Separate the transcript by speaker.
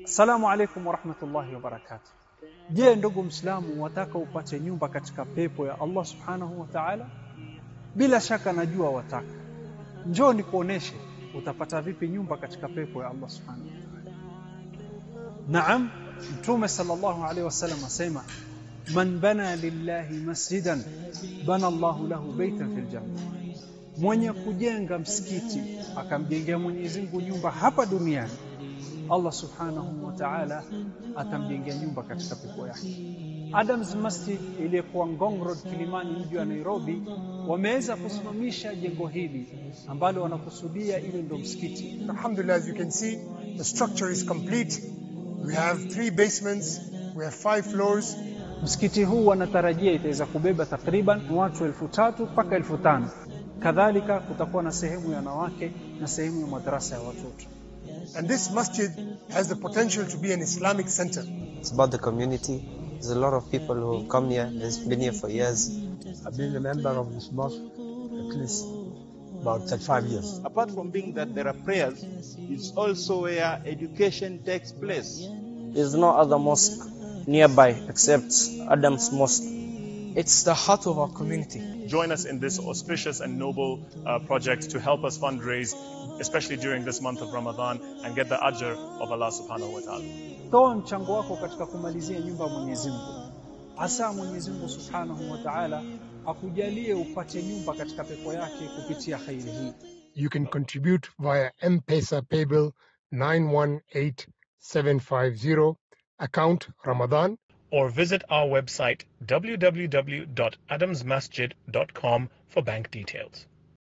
Speaker 1: Assalamu alaikum warahmatullahi wabarakatuh. Je, ndugu Mwislamu, wataka upate nyumba katika pepo ya Allah subhanahu wa ta'ala? Bila shaka najua wataka. Njoo nikuoneshe utapata vipi nyumba katika pepo ya Allah subhanahu wa ta'ala. Naam, Mtume sallallahu alaihi wasallam asema man bana lillahi masjidan bana Allahu lahu baitan fil janna, mwenye kujenga msikiti akamjengea Mwenyezi Mungu nyumba hapa duniani Allah subhanahu wa ta'ala atamjengea nyumba katika pepo yake. Adams Masjid iliyokuwa Ngong Road Kilimani, mji wa Nairobi, wameweza kusimamisha jengo hili ambalo wanakusudia ile ndio msikiti.
Speaker 2: Alhamdulillah, as you can see, the structure is complete. We have three basements, we have five floors.
Speaker 1: Msikiti huu wanatarajia itaweza kubeba takriban watu elfu tatu mpaka elfu tano. Kadhalika kutakuwa na sehemu ya wanawake na sehemu ya madrasa ya watoto.
Speaker 2: And this masjid has the potential to be an Islamic center.
Speaker 3: It's about the community. There's a lot of people who have come here, they've been here for years.
Speaker 4: I've been a member of this mosque at least about 35 years.
Speaker 5: apart from being that there are prayers, it's also where education takes place.
Speaker 6: There's no other mosque nearby except Adam's Mosque.
Speaker 7: It's the heart of our community.
Speaker 8: join us in this auspicious and noble uh, project to help us fundraise, especially during this month of Ramadan, and get the ajr of Allah subhanahu wa ta'ala.
Speaker 1: Toa mchango wako katika kumalizia nyumba ya Mwenyezi Mungu. Hasa Mwenyezi Mungu Subhanahu wa Ta'ala akujalie upate nyumba katika pepo yake kupitia khairi hii.
Speaker 2: You can contribute via M-Pesa paybill 918750 account Ramadan
Speaker 8: Or visit our website www.adamsmasjid.com for bank details.